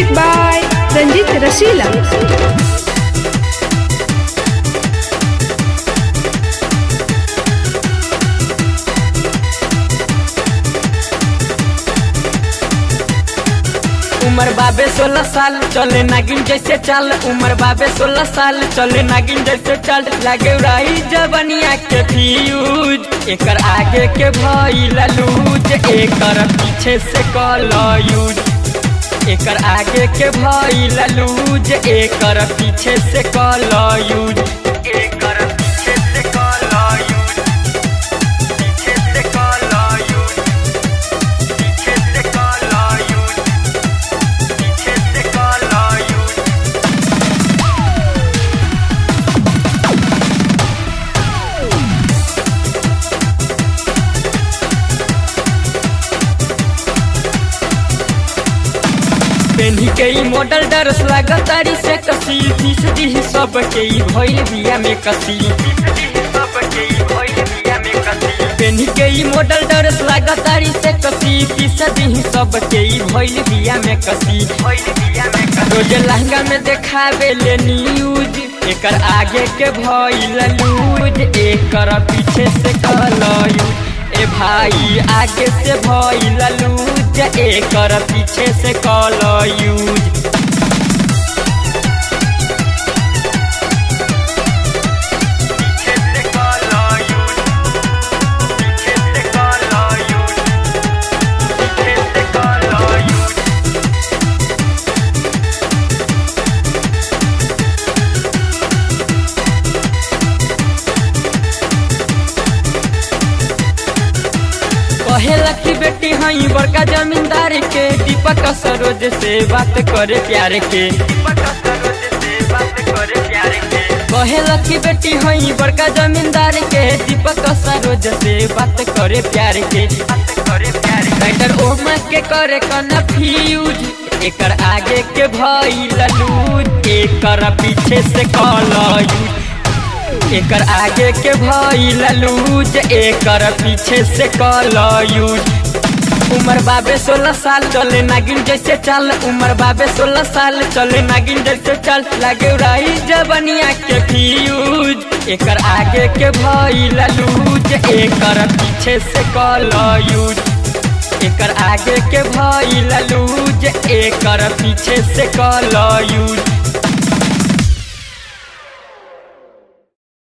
Music by Ranjit Rasila. उमर बाबे सोलह साल चले नागिन जैसे चाल उमर बाबे सोलह साल चले नागिन जैसे चाल लागे रही जबनिया के फ्यूज एकर आगे के भइल लूज एकर पीछे से कल यूज एकर आगे के भइल लूज एकर पीछे से कल यूज एकर पीछे से कल यूज पीछे से कल यूज पीछे से कल यूज पीछे से कल यूज पेन्ही के ई मॉडल डरस लागतारी से कसी तीस दी सब के ई भइल बिया में कसी पेन्ही के ई मॉडल डरस लागतारी से कसी तीस दी सब के ई भइल बिया में कसी रोज लहंगा में देखावे ले न्यूज एकर आगे के भइल लूज एकर पीछे से कलयूज ए भाई आगे से भइल लूज एकर पीछे से कलयूज पीछे से कलयूज पीछे से कलयूज पीछे से कलयूज कहेला की बेटी हई बड़का जमींदार के दीपक सरोज से बात करे प्यार के कहेला की बेटी हई बड़का जमींदार के दीपक सरोज से बात करे प्यार के राइटर ओमा के करे कन्फ्यूज एकर आगे के भई लूज एकर पीछे से कलयूज एकर आगे के भइल लूज एकर पीछे से कलयूज उमर बाबे सोलह साल चले नागिन जैसे चाल उमर बाबे सोलह साल चले नागिन जैसे चाल लागे रही जबनिया के फ्यूज एकर आगे के भइल लूज एकर पीछे से कलयूज एकर आगे के भइल लूज एकर पीछे से कलयूज